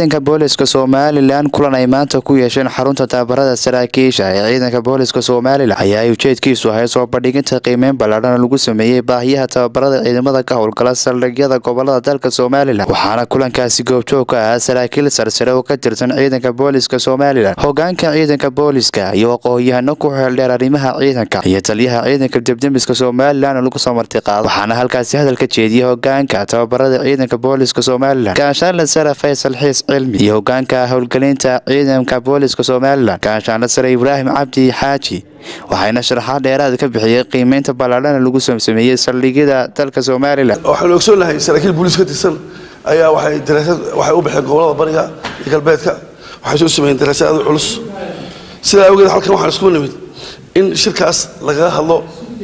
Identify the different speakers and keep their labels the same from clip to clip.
Speaker 1: ciidanka booliska somalilan kulan ay maanta ku yeesheen xarunta tababarada saraakiisha ee ciidanka booliska somalilan ayaa ay ujeedkiisu ahay soo bandhiginta qiimeyn ballaadhan lagu sameeyey baahiyaha tababarada ciidamada ka howlgala saldhigyada gobolada dalka somalilan waxaana kulankaasi goobjoog ka ahaa saraakiil sarsare oo ka tirsan ciidanka booliska somalilan hogaanka ciidanka booliska iyo aqoon-yahano ku xeeldheer arrimaha ciidanka iyo taliyaha ciidanka debdemiska somalilan oo lagu soo martiqaado waxaana halkaasi hadalka jeediyey hogaanka tababarada ciidanka booliska somalilan gaashaanle sare faysal xiis cilmi iyo hogaanka howlgelinta ciidanka booliska somalilan gaashaanle sare ibraahim cabdi xaaji waxayna sharaxaad dheeraad ka bixiyey qiimeynta ballaadhana lagu sameeyey saldhigyada dalka somalilan
Speaker 2: waxaanu ogsoonahay saraakiil booliis ka tirsan ayaa waxay daraasad waxay u baxeen gobolada bariga iyo galbeedka waxay soo sameeyeen daraasad aad u culus sidaa awgeed halkan waxaan isku nimid in shirkaas lagaga hadlo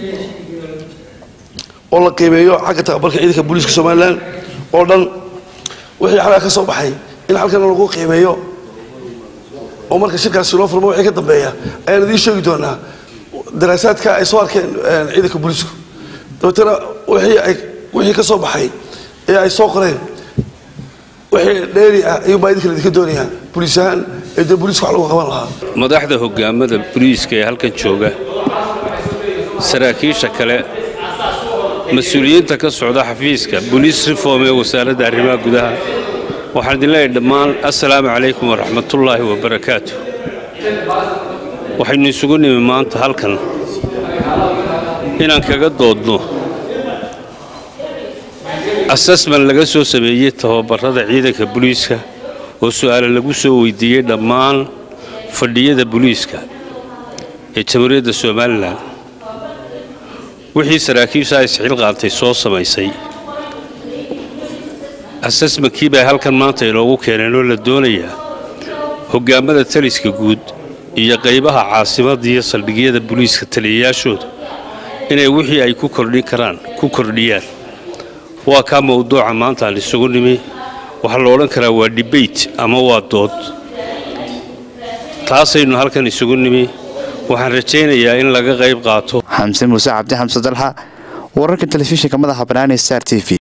Speaker 2: oo la qiimeeyo xagga tababarka ciidanka booliiska somalilan oo dhan wixii xalaa ka soo baxay in halkan lagu qiimeeyo oo marka shirkaasi loo furmo wixii ka dambeeya ayaan idiin sheegi doonaa daraasaadka ay soo arkeen ciidanka booliisku dabeetana wixii ay wixii ka soo baxay ee ay soo qoreen wixii dheeri ah ayuunbaa idinka idinka doonayaa booliis ahaan ee dee booliiska wax lagu qaban lahaa
Speaker 3: madaxda hogaamada booliiska ee halkan jooga saraakiisha kale mas-uuliyiinta ka socda xafiiska boliis reform ee wasaaradda arrimaha gudaha waxaan idin leeyahay dhammaan assalaamu calaykum waraxmatullaahi wabarakaatu waxaynu isugu nimi maanta halkan inaan kaga doodno asasman laga soo sameeyey tababarrada ciidanka boliiska oo su'aale lagu soo weydiiyey dhammaan fadhiyada boliiska ee jamhuuriyadda somalilan wixii saraakiisha isxil qaatay soo samaysay asasmankii bay halkan maanta inoogu keeneen oo la doonayaa hogaamada taliska guud iyo qaybaha caasimadda iyo saldhigyada boliiska taliyayaashooda inay wixii ay ku kordhin karaan ku kordhiyaan waa kaa mawduuca maanta aan isugu nimi waxaa la odhan karaa waa debate ama waa dood taasaynu halkan isugu nimi waxaan rajaynayaa in laga qayb qaato
Speaker 1: xamse muuse cabdi xamse dalxa wararka telefishinka madaxa banaani star t v